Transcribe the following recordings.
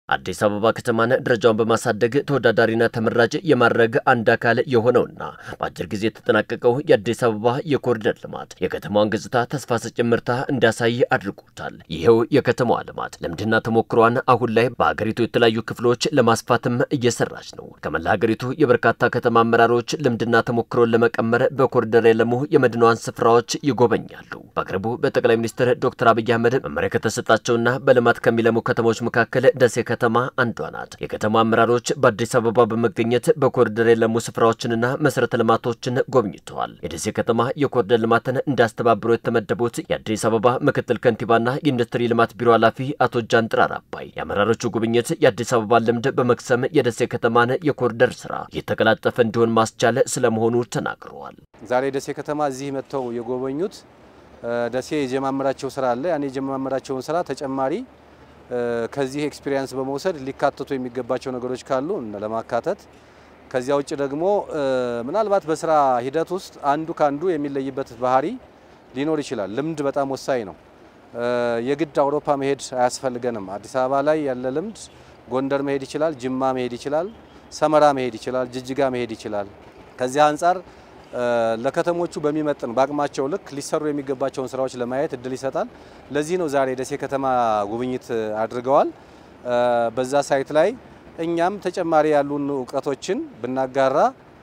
አዲስ አበባ ከተማን ደረጃውን በማሳደግ ተወዳዳሪና ተመራጭ የማድረግ አንድ አካል የሆነውና በአጭር ጊዜ የተጠናቀቀው የአዲስ አበባ የኮሪደር ልማት የከተማዋን ገጽታ ተስፋ ሰጪ ምርታ እንዲያሳይ አድርጎታል። ይኸው የከተማዋ ልማት ልምድና ተሞክሯን አሁን ላይ በሀገሪቱ የተለያዩ ክፍሎች ለማስፋትም እየሰራች ነው። ከመላ ሀገሪቱ የበርካታ ከተማ አመራሮች ልምድና ተሞክሮን ለመቀመር በኮሪደር የለሙ የመዲናዋን ስፍራዎች ይጎበኛሉ። በቅርቡ በጠቅላይ ሚኒስትር ዶክተር አብይ አህመድ መመሪያ ከተሰጣቸውና በልማት ከሚለሙ ከተሞች መካከል ደሴ ከተማ አንዷ ናት። የከተማ አመራሮች በአዲስ አበባ በመገኘት በኮሪደር የለሙ ስፍራዎችንና መሰረተ ልማቶችን ጎብኝተዋል። የደሴ ከተማ የኮሪደር ልማትን እንዳስተባብሩ የተመደቡት የአዲስ አበባ ምክትል ከንቲባና የኢንዱስትሪ ልማት ቢሮ ኃላፊ አቶ ጃንጥራር አባይ የአመራሮቹ ጉብኝት የአዲስ አበባ ልምድ በመቅሰም የደሴ ከተማን የኮሪደር ስራ የተቀላጠፈ እንዲሆን ማስቻል ስለመሆኑ ተናግረዋል። ዛሬ ደሴ ከተማ እዚህ መጥተው የጎበኙት ደሴ የጀማመራቸው ስራ አለ። ያን የጀማመራቸውን ስራ ተጨማሪ ከዚህ ኤክስፒሪየንስ በመውሰድ ሊካተቱ የሚገባቸው ነገሮች ካሉ ለማካተት ከዚያ ውጭ ደግሞ ምናልባት በስራ ሂደት ውስጥ አንዱ ከአንዱ የሚለይበት ባህሪ ሊኖር ይችላል። ልምድ በጣም ወሳኝ ነው። የግድ አውሮፓ መሄድ አያስፈልገንም። አዲስ አበባ ላይ ያለ ልምድ ጎንደር መሄድ ይችላል፣ ጅማ መሄድ ይችላል፣ ሰመራ መሄድ ይችላል፣ ጅጅጋ መሄድ ይችላል። ከዚያ አንጻር ለከተሞቹ በሚመጥን በአቅማቸው ልክ ሊሰሩ የሚገባቸውን ስራዎች ለማየት እድል ይሰጣል። ለዚህ ነው ዛሬ ደሴ ከተማ ጉብኝት አድርገዋል። በዛ ሳይት ላይ እኛም ተጨማሪ ያሉን እውቀቶችን ብናጋራ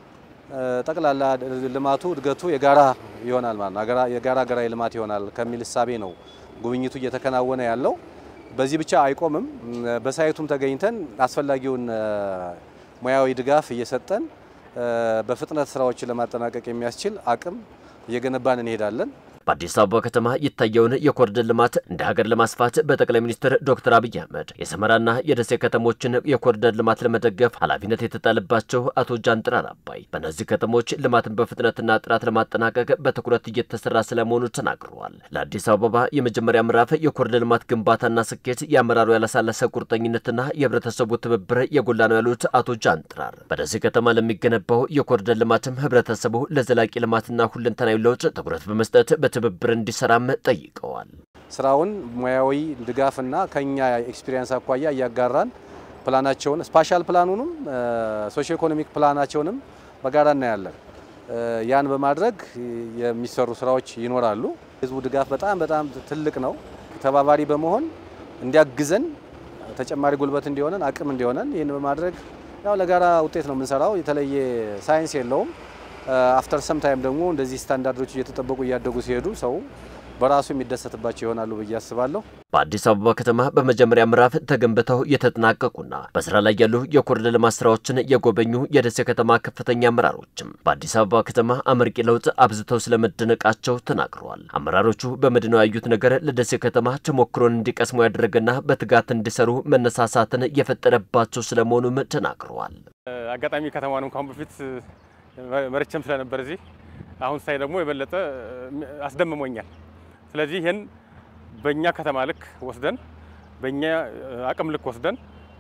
ጠቅላላ ልማቱ እድገቱ የጋራ ይሆናል ማለት ነው። የጋራ ሀገራዊ ልማት ይሆናል ከሚል እሳቤ ነው ጉብኝቱ እየተከናወነ ያለው። በዚህ ብቻ አይቆምም። በሳይቱም ተገኝተን አስፈላጊውን ሙያዊ ድጋፍ እየሰጠን በፍጥነት ስራዎችን ለማጠናቀቅ የሚያስችል አቅም እየገነባን እንሄዳለን። በአዲስ አበባ ከተማ የታየውን የኮሪደር ልማት እንደ ሀገር ለማስፋት በጠቅላይ ሚኒስትር ዶክተር አብይ አህመድ የሰመራና የደሴ ከተሞችን የኮሪደር ልማት ለመደገፍ ኃላፊነት የተጣለባቸው አቶ ጃንጥራር አባይ በእነዚህ ከተሞች ልማትን በፍጥነትና ጥራት ለማጠናቀቅ በትኩረት እየተሰራ ስለመሆኑ ተናግረዋል። ለአዲስ አበባ የመጀመሪያ ምዕራፍ የኮሪደር ልማት ግንባታና ስኬት የአመራሩ ያላሳለሰ ቁርጠኝነትና የህብረተሰቡ ትብብር የጎላ ነው ያሉት አቶ ጃንጥራር በደሴ ከተማ ለሚገነባው የኮሪደር ልማትም ህብረተሰቡ ለዘላቂ ልማትና ሁለንተናዊ ለውጥ ትኩረት በመስጠት ትብብር እንዲሰራም ጠይቀዋል። ስራውን ሙያዊ ድጋፍና ከኛ ኤክስፒሪየንስ አኳያ እያጋራን ፕላናቸውን ስፓሻል ፕላኑንም ሶሺዮ ኢኮኖሚክ ፕላናቸውንም በጋራ እናያለን። ያን በማድረግ የሚሰሩ ስራዎች ይኖራሉ። ህዝቡ ድጋፍ በጣም በጣም ትልቅ ነው። ተባባሪ በመሆን እንዲያግዘን ተጨማሪ ጉልበት እንዲሆነን አቅም እንዲሆነን ይህን በማድረግ ያው ለጋራ ውጤት ነው የምንሰራው። የተለየ ሳይንስ የለውም። አፍተር ሰም ታይም ደግሞ እንደዚህ ስታንዳርዶች እየተጠበቁ እያደጉ ሲሄዱ ሰው በራሱ የሚደሰትባቸው ይሆናሉ ብዬ አስባለሁ። በአዲስ አበባ ከተማ በመጀመሪያ ምዕራፍ ተገንብተው የተጠናቀቁና በስራ ላይ ያሉ የኮሪደር ልማት ስራዎችን የጎበኙ የደሴ ከተማ ከፍተኛ አመራሮችም በአዲስ አበባ ከተማ አመርቂ ለውጥ አብዝተው ስለመደነቃቸው ተናግረዋል። አመራሮቹ በመዲናው ያዩት ነገር ለደሴ ከተማ ተሞክሮን እንዲቀስሙ ያደረገና በትጋት እንዲሰሩ መነሳሳትን የፈጠረባቸው ስለመሆኑም ተናግረዋል። አጋጣሚ ከተማን እንኳን በፊት መርቸም ስለነበር እዚህ አሁን ሳይ ደግሞ የበለጠ አስደምሞኛል። ስለዚህ ይህን በእኛ ከተማ ልክ ወስደን በእኛ አቅም ልክ ወስደን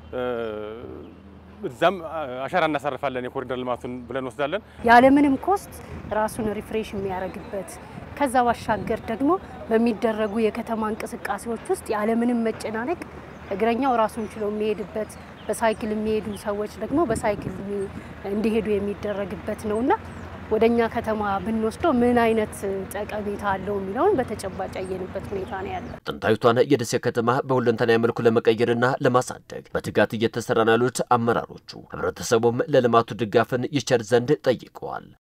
እዛም አሻራ እናሳርፋለን የኮሪደር ልማቱን ብለን ወስዳለን። ያለምንም ኮስት ራሱን ሪፍሬሽ የሚያደርግበት ከዛ ባሻገር ደግሞ በሚደረጉ የከተማ እንቅስቃሴዎች ውስጥ ያለምንም መጨናነቅ እግረኛው ራሱን ችሎ የሚሄድበት በሳይክል የሚሄዱ ሰዎች ደግሞ በሳይክል እንዲሄዱ የሚደረግበት ነውና ወደ እኛ ከተማ ብንወስደው ምን አይነት ጠቀሜታ አለው የሚለውን በተጨባጭ ያየንበት ሁኔታ ነው ያለው። ጥንታዊቷን የደሴ ከተማ በሁለንተናዊ መልኩ ለመቀየርና ለማሳደግ በትጋት እየተሰራ ነው ያሉት አመራሮቹ ህብረተሰቡም ለልማቱ ድጋፍን ይቸር ዘንድ ጠይቀዋል።